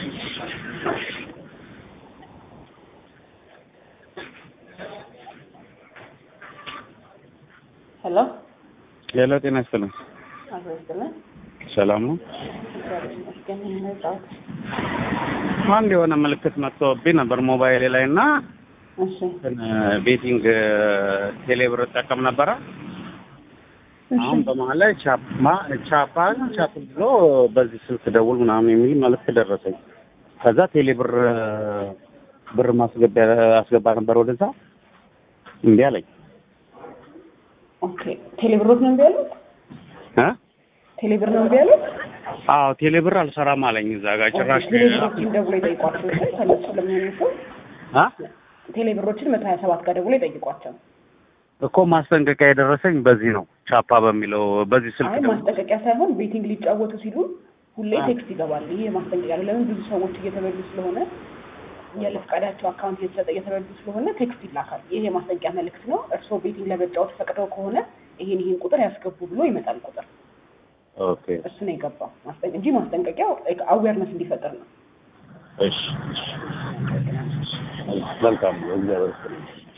ሄሎ ሄሎ፣ ጤና ይስጥልኝ። አቶ ይስጥልን ሰላም ነው? እግዚአብሔር ይመስገን። ነጻት አንድ የሆነ ምልክት መጥቶብኝ ነበር ሞባይሌ ላይ እና እሺ ቤቲንግ ቴሌብር እጠቀም ነበረ። እሺ አሁን በመሀል ላይ ቻፓ ቻፓ ቻፕ ብሎ በዚህ ስልክ ደውል ምናምን የሚል መልዕክት ደረሰኝ። ከዛ ቴሌብር ብር ማስገቢያ አስገባ ነበር ወደዛ እምቢ አለኝ። ኦኬ ቴሌብሮት ነው እምቢ ያሉት? እ ቴሌብር ነው እምቢ ያሉት? አዎ ቴሌብር አልሰራም አለኝ እዛ ጋር ጭራሽ ቴሌብሮችን ደውሎ ይጠይቋቸው እሺ፣ ከነሱ ለሚሆኑ ሰው አ ቴሌብሮችን መቶ ሀያ ሰባት ጋር ደውሎ ይጠይቋቸው። እኮ ማስጠንቀቂያ የደረሰኝ በዚህ ነው ቻፓ በሚለው በዚህ ስልክ አይ ነው። ማስጠንቀቂያ ሳይሆን ቤቲንግ ሊጫወቱ ሲሉ ሁሌ አ። ቴክስት ይገባል። ይሄ ማስጠንቀቂያ ነው። ለምን ብዙ ሰዎች እየተበሉ ስለሆነ ያለ ፈቃዳቸው አካውንት እየተሰጠ እየተበሉ ስለሆነ ቴክስት ይላካል። ይሄ የማስጠንቀቂያ መልእክት ነው። እርስዎ ቤቲንግ ለመጫወት ፈቅደው ከሆነ ይሄን ይሄን ቁጥር ያስገቡ ብሎ ይመጣል ቁጥር። ኦኬ እሱ ነው የገባው ማስጠንቀ እንጂ ማስጠንቀቂያው አዌርነስ እንዲፈጠር ነው። እሺ መልካም እግዚአብሔር ይስጥልኝ።